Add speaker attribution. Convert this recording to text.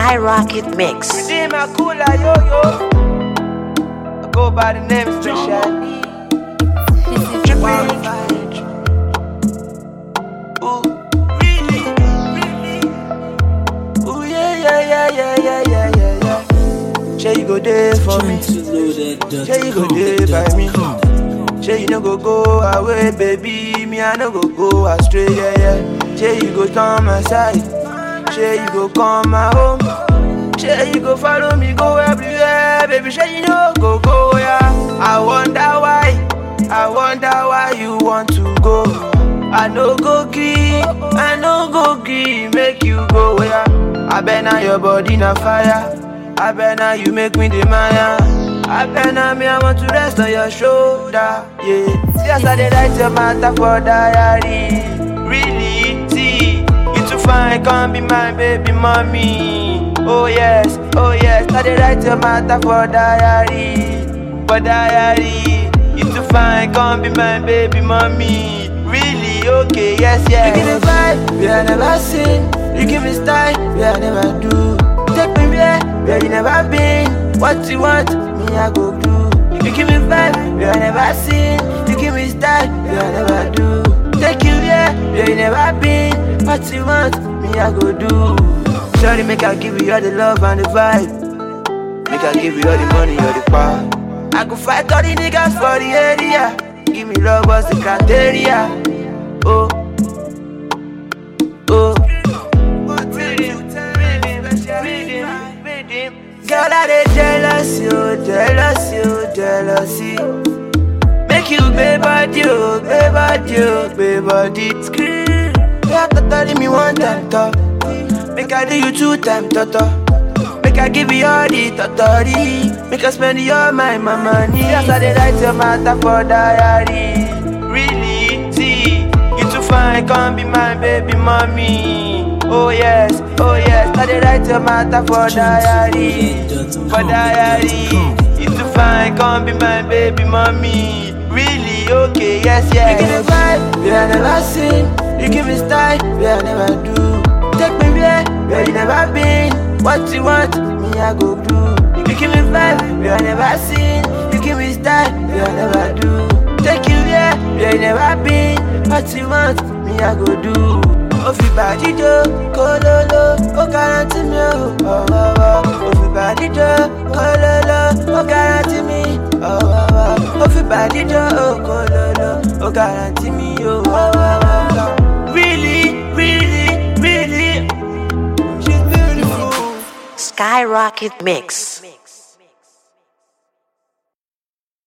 Speaker 1: Skyrocket Mix.
Speaker 2: Redeem my cooler, yo yo. I go by the name Special. Tripping. Ooh, really, really. Ooh, yeah, yeah, yeah, yeah, yeah, yeah, yeah, yeah. Say you go there for me. Say you go there by me. Say you no go go away, baby. Me I no go go astray, yeah, yeah. Say you go turn my side. Say you go come my home. Say you go follow me go everywhere, baby. Say you no go go, yeah. I wonder why. I wonder why you want to go. I no go gree, I no go gree, make you go, yeah. I bet now your body na fire. I bet now you make me the Maya. I bet now me I want to rest on your shoulder, yeah. See as I dey write your matter for diary, really. See, you too fine, come be my baby mommy. Oh yes, oh yes, I dey write your matter for diary, for diary. You too fine, come be my baby mommy. Really, okay, yes, yes. You give me vibe, we I never seen. You give me style, we I never do. Take me where, where you never been. What you want, me I go do. You give me vibe, we I never seen. You give me style, we I never do. Take you where, where you never been. What you want, me I go do. Sorry, make I give you all the love and the vibe. Make I give you all the money, all the power. I go fight all the niggas for the area. Give me love, what's the criteria? Oh, oh. Girl, I dey jealous you, jealous you, jealousy. Make you pay body, oh, pay body, oh, pay body. Scream. You have to tell me one time, talk. Make I do you two time, toto. Make I give you all the totori. Make I spend all my, my money. Yes, I dey write your matter for diary. Really, see, you too fine, come be my baby mommy. Oh yes, oh yes, I dey write your matter for diary, for diary. You too fine, come be my baby mommy. Really, okay, yes, yes. You give me vibe, we I never seen. You give me style, we I never do. Take me where, where you never been. What you want, me I go do. You give me vibe, we I never seen. You give me style, we I never do. Take you where, where you never been. What you want, me I go do. Ó fi bàdí jó kólóló, ó garanti mi ò ọ̀wọ̀wọ̀. Ó fi bàdí jó kólóló, ó garanti mi ọ̀wọ̀wọ̀. Ó fi bàdí jó kólóló, ó garanti mi ò ọ̀wọ̀wọ̀. Really, really, really, she's beautiful.
Speaker 1: Skyrocket Mix.